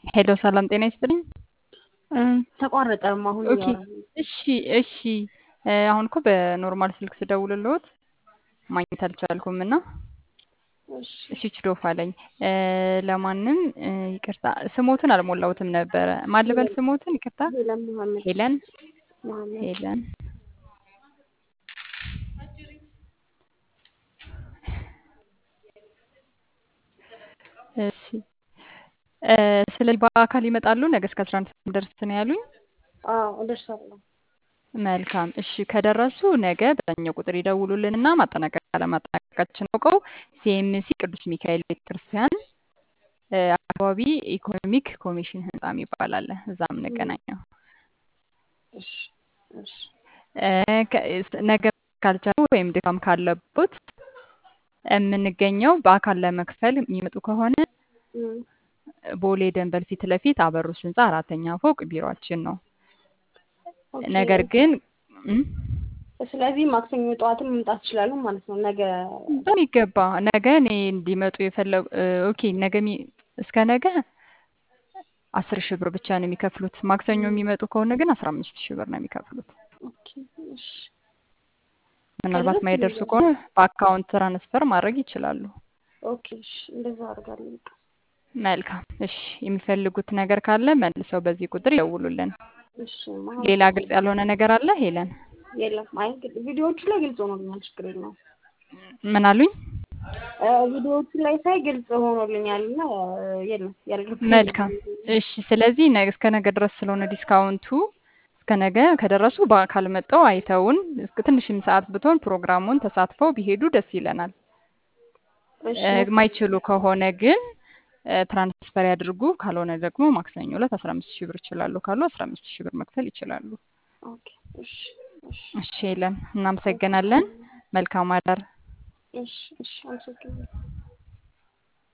ሄሎ ሰላም ጤና ይስጥልኝ። ተቋረጠም አሁን ኦኬ እሺ እሺ እ አሁን እኮ በኖርማል ስልክ ስደውልልዎት ማግኘት አልቻልኩም እና እሺ ስዊች ኦፍ አለኝ። እ ለማንም እ ይቅርታ ስሞትን አልሞላሁትም ነበረ። ማን ልበል ስሞትን? ይቅርታ ሄለን መሐመድ ሄለን መሐመድ ሄለን እሺ እ ስለዚህ በአካል ይመጣሉ ነገ እስከ አስራ አንድ ሰዓት ደርስ ነው ያሉኝ። አዎ እደርሳለሁ። መልካም እሺ ከደረሱ ነገ በዛኛው ቁጥር ይደውሉልንና ማጠናቀቅ አለማጠናቀቃችን አውቀው ሲኤምሲ ቅዱስ ሚካኤል ቤተክርስቲያን እ አካባቢ ኢኮኖሚክ ኮሚሽን ህንጻ የሚባል አለ። እዛ የምንገናኘው እሺ እሺ እ ከ- ነገ ካልቻሉ ወይም ድካም ካለቦት የምንገኘው በአካል ለመክፈል የሚመጡ ከሆነ እም፣ ቦሌ ደንበል ፊት ለፊት አበሩስ ህንጻ አራተኛ ፎቅ ቢሮአችን ነው። ኦኬ። ነገር ግን እም፣ ስለዚህ ማክሰኞ ጠዋትም መምጣት ይችላሉ ማለት ነው። ነገ በሚገባ ነገ እኔ እንዲመጡ የፈለጉ ኦኬ ነገ የሚ- እስከ ነገ አስር ሺህ ብር ብቻ ነው የሚከፍሉት። ማክሰኞ የሚመጡ ከሆነ ግን አስራ አምስት ሺህ ብር ነው የሚከፍሉት። ኦኬ እሺ ምናልባት ከዛ ማይደርሱ ትይዛለህ። ከሆነ በአካውንት ትራንስፈር ማድረግ ይችላሉ። ኦኬ እሺ እንደዛ አደርጋለሁ። በቃ መልካም እሺ። የሚፈልጉት ነገር ካለ መልሰው በዚህ ቁጥር ይደውሉልን። እሺ መሐመድ ሌላ ግልጽ ያልሆነ ነገር አለ ሄለን? የለም። አይ ግድ- ቪዲዮዎቹ ላይ ግልጽ ሆኖልኛል። ችግር የለውም። ምን አሉኝ? እ ቪዲዮዎቹ ላይ ሳይ ግልጽ ሆኖልኛል እና እ የለም ያልገባኝ መልካም እሺ። ስለዚህ ነገ እስከ ነገ ድረስ ስለሆነ ዲስካውንቱ እስከ ነገ ከደረሱ በአካል መጥተው አይተውን እስከ ትንሽም ሰዓት ብትሆን ፕሮግራሙን ተሳትፈው ቢሄዱ ደስ ይለናል። እሺ እ የማይችሉ ከሆነ ግን እ ትራንስፈር ያድርጉ። ካልሆነ ደግሞ ማክሰኞ ዕለት አስራ አምስት ሺህ ብር ይችላሉ ካሉ አስራ አምስት ሺህ ብር መክፈል ይችላሉ። ኦኬ እሺ እሺ እሺ ሄለን እናመሰግናለን። መልካም አዳር። እሺ እሺ አመሰግናለሁ።